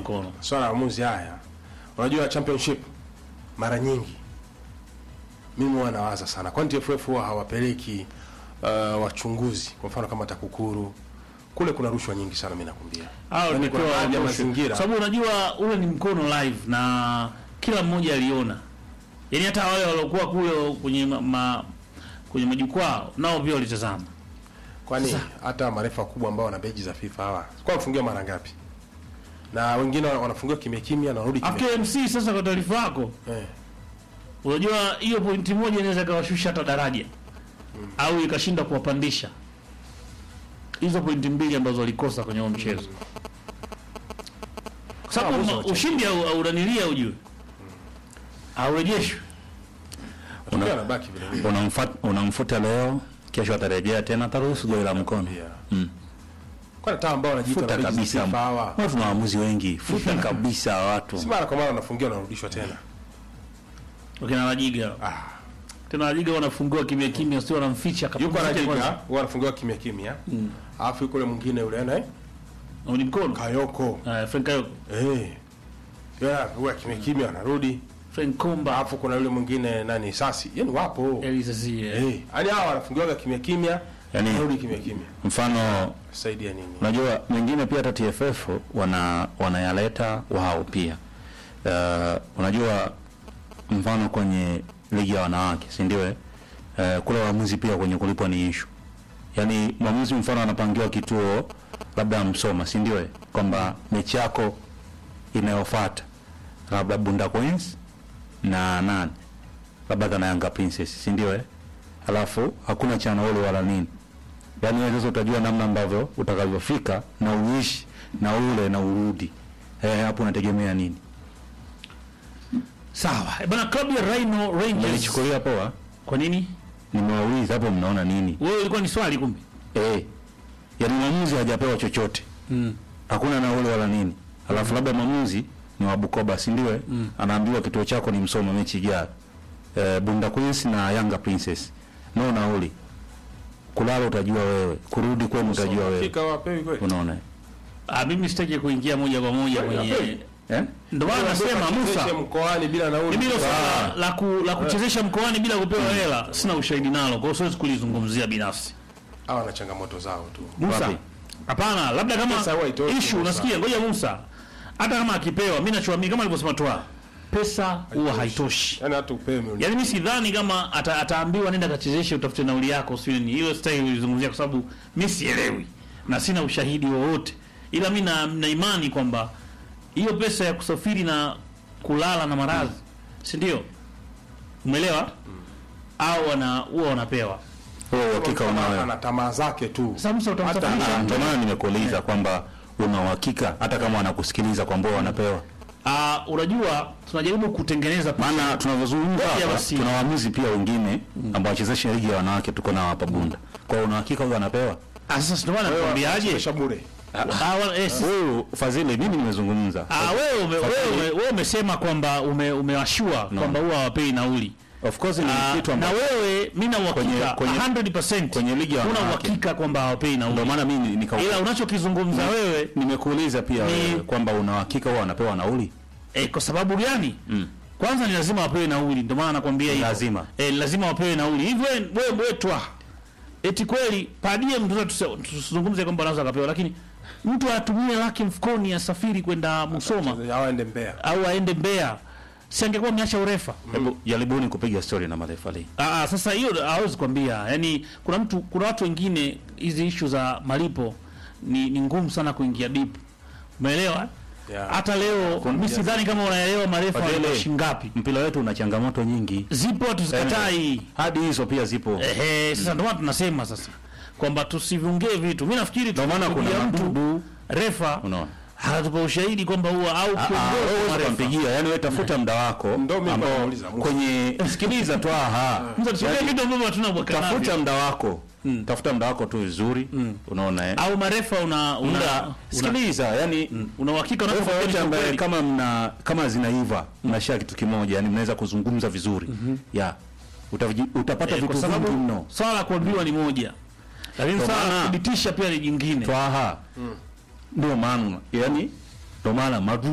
mkono. swala la maamuzi haya, unajua championship mara nyingi mimi huwa nawaza sana, kwani TFF huwa hawapeleki uh, wachunguzi, kwa mfano kama TAKUKURU kule kuna rushwa nyingi sana, mimi nakwambia. Hao Yaani kuna tumepewa baadhi ya rushwa. mazingira Sababu unajua ule ni mkono live na kila mmoja aliona. Yaani hata wale waliokuwa kule kwenye ma, ma, kwenye majukwaa nao pia walitazama. Kwani hata marefa wakubwa ambao wana beji za FIFA hawa kwa wafungiwa mara ngapi? Na wengine wana- wanafungiwa kimya kimya na wanarudi kimya. After MC sasa kwa taarifa yako, Eh. unajua hiyo pointi moja inaweza ikawashusha hata daraja au ikashinda kuwapandisha. Hizo pointi mbili ambazo walikosa kwenye huo mchezo. Kwa sababu Waamuzi ma- wachache. ushindi au auranilia ujue. Aurejeshwe. Matokeo yanabaki vile vile. Unamfuta, unamfuta leo, kesho atarejea tena, ataruhusu goli la mkono. Pia. Mm. Kwani hata ambao wanajiita Futa na beji za kabisa. FIFA hawa Watu na waamuzi wengi, futa kabisa watu. si mara kwa mara wanafungiwa na wanarudishwa tena. Wakina Rajiga. Ah. Tena Rajiga wanafungiwa kimya kimya, sio wanamficha Yuko kapumzike anajiga, kwanza. huwa anafungiwa kimya kimya. Alafu yuko yule mwingine yule anaye Na ni mkono. Kayoko. Uh, Frank Kayoko. Eh. Yeah, huwa kimya kimya anarudi. Frank Komba. Alafu kuna yule mwingine nani Sasi. Yaani wapo. Elisa Zie. Eh. Yaani hawa wanafungiwa kimya kimya. Yaani- Anarudi kimya kimya. Mfano Saidia nini? unajua wengine pia hata TFF wana wanayaleta wao pia. Uh, unajua mfano kwenye ligi ya wanawake, si ndio? eh? Uh, kule waamuzi pia kwenye kulipwa ni issue. Yaani mwamuzi mfano anapangiwa kituo labda Msoma, si ndio? eh? Kwamba mechi yako inayofuata labda Bunda Queens na nani labda kana Yanga Princess, si ndio? eh? Alafu hakuna cha nauli wala nini yaani wewe sasa utajua namna ambavyo utakavyofika na uishi na ule na urudi eh, hapo unategemea nini? Sawa. Eh, Bana klabu ya Rhino Rangers. Nilichukulia poa, Kwa nini? nimewauliza hapo, mnaona nini? Wewe ilikuwa ni swali kumbe. Eh, yaani mwamuzi hajapewa chochote, Mm. hakuna nauli wala nini, alafu labda mwamuzi ni wa Bukoba, si ndio? eh? Anaambiwa kituo chako ni Msoma mechi ijayo, eh, Bunda Queens na Yanga Princess, no nauli, kulala utajua wewe, kurudi kwenu utajua wewe, Hakika wapewi kweli. unaona Ah, mimi sitaki kuingia moja kwa moja Kweli, kwenye kweli. eh? ndio maana nasema Musa. Chezeshe mkoani bila nauli. Mimi hilo Ah. swala la ku, la kuchezesha mkoani bila kupewa hela sina ushahidi nalo, kwa hiyo siwezi kulizungumzia binafsi. Hawa na changamoto zao tu. Musa. Wapi? Hapana, labda kama Pesa huwa haitoshi, issue Musa. unasikia, ngoja Musa. Hata kama akipewa, mimi nachoamini kama alivyosema Toa, pesa huwa haitoshi. Yaani hata upewe milioni. Yaani mimi sidhani kama ata, ataambiwa nenda kachezeshe utafute nauli yako sio ni hiyo style ulizungumzia kwa sababu mimi sielewi na sina ushahidi wowote. Ila mimi na, na imani kwamba hiyo pesa ya kusafiri na kulala na maradhi, si ndio? Umeelewa? Au wana huwa wanapewa. Wewe uhakika Kama unayo? ana tamaa zake tu. Sasa Musa utamsafirisha Ah, Ndio maana nimekuuliza kwamba una uhakika hata kama wanakusikiliza kwamba wanapewa. Ah, unajua tunajaribu kutengeneza Maana tunavyozungumza Ngoja hapa basi. tuna waamuzi pia wengine ambao wachezeshi ligi ya wanawake tuko nao hapa Bunda. Kwa hiyo una uhakika huyo anapewa? Ah, sasa ndio maana nakwambiaje? Chezesha bure. Ah, wala- eh, si- Wewe Fadhili, mimi nimezungumza. Ah, wewe ume- Fadhili. wewe ume- wewe umesema kwamba ume, umewashua kwamba huwa hawapei nauli. Of course ni Ah, kitu na ambacho wewe mimi na uhakika Kwenye- kwenye- 100% kwenye ligi ya una wanawake. uhakika kwamba hawapei ndio nauli. maana mimi nika Ila unachokizungumza wewe nimekuuliza pia Ni- wewe kwamba una uhakika huwa wanapewa nauli? eh, kwa sababu gani? Mm. Kwanza ni lazima wapewe nauli, ndio maana nakwambia hivyo. Lazima. Eh, lazima wapewe nauli. Hivyo wewe wewe twa. Eti kweli padie mtu tusizungumze kwamba anaweza akapewa, lakini mtu atumie laki mfukoni asafiri kwenda Musoma Hawa ende Mbeya. au aende Mbeya, si angekuwa ameacha urefa? Hebu jaribuni kupiga story na marefa leo. Ah, sasa hiyo hawezi kwambia. Yaani kuna mtu kuna watu wengine hizi issue za malipo ni, ni ngumu sana kuingia deep. Umeelewa? Yeah. Hata leo mimi sidhani kama unaelewa marefa Fadhili. wa shilingi ngapi. Mpira wetu una changamoto nyingi. Zipo tuzikatai. Hadi hizo pia zipo. Ehe, sasa ndio maana tunasema sasa kwamba tusiviongee vitu. Mimi nafikiri Ndio maana kuna tukipigia mtu madudu. refa Unaona? hatupa ushahidi kwamba huwa au Ah, kiongozi wewe wa refa. ukampigia, yani wewe tafuta muda wako Ndio mimi ambao nauliza, Musa. kwenye sikiliza tu aha. Mtu tusiongee vitu ambavyo hatuna bwaka navyo. Tafuta muda wako. Tafuta muda wako tu vizuri. Unaona eh? Au marefa una una Muda una, sikiliza, yani una uhakika Refa unapokuwa wote ni ambaye kweli. kama mna kama zinaiva mnashia kitu kimoja, yani mnaweza kuzungumza vizuri. Ya. Utavi- utapata Eh, vitu kwa sababu vingi mno. swala la kuambiwa ni moja, lakini Ndio swala la maana- kuthibitisha pia ni jingine. Twaha. Ndio maana yani ndio maana madu